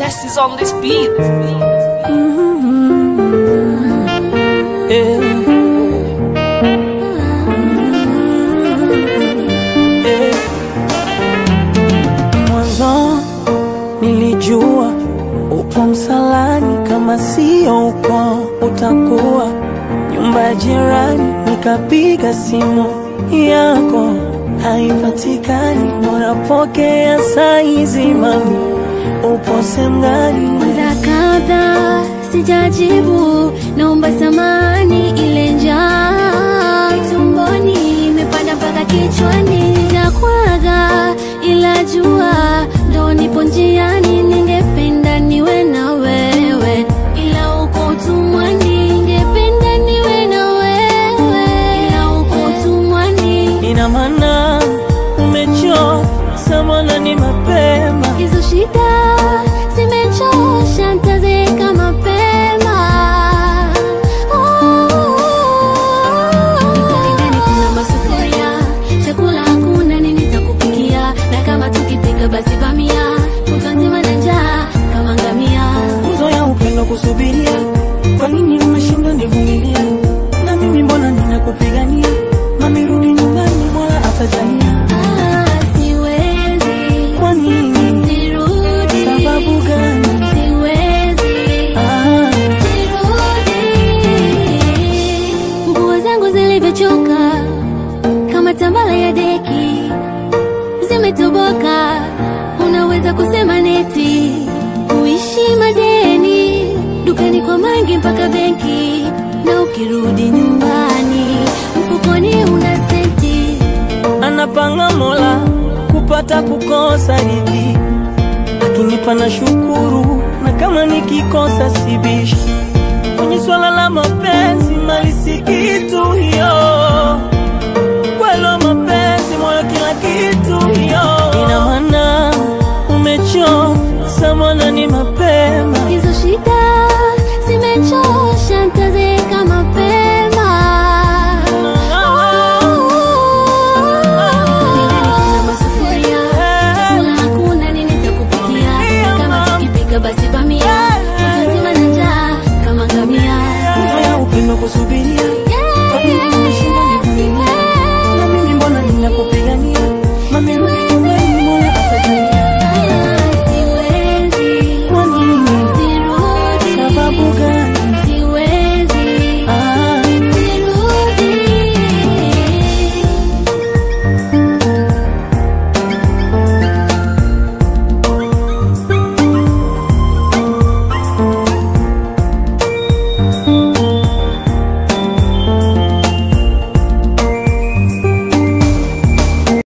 Test is on this beat. Eh. Eh. Mwanzo nilijua upo msalani, kama sio uko utakuwa nyumba ya jirani. Nikapiga simu yako haipatikani, unapokea saizi, mami upo sehemu gani? Mara kadha sijajibu, naomba samani, ile njaa tumboni imepanda mpaka kichwani, nakwaga ila jua ndo nipo njiani, ningependa niwe na wewe, ila uko utumwani, ningependa niwe na wewe, ila uko utumwani. Ina maana umechoka samana, ni mapema Hizo shida zimechosha, ntazeeka mapema. Nikalingani kuna masufuria, chakula hakuna, nini nitakupikia? Na kama tukipika basi bamia, kutwa nzima na njaa kama ngamia. nguzo ya upendo kusubiria. Kwa nini umeshindwa nivumilia? Na mimi mbona ninakupigania? Mami rudi nyumbani, mola atajalia. Ah, siwezi, Kwa nini? sirudi. Sababu gani? Siwezi. Ah, Nguo zangu zilivyochoka kama tambala ya deki zimetoboka, unaweza kusema neti. Kuishi madeni dukani kwa mangi mpaka benki, na ukirudi nyumbani mfukoni una senti. anapanga mola kupata kukosa hivi, akinipa na shukuru, na kama nikikosa sibishi. Kwenye swala la mapenzi mali si kitu hiyo, kwelo mapenzi moyo kila kitu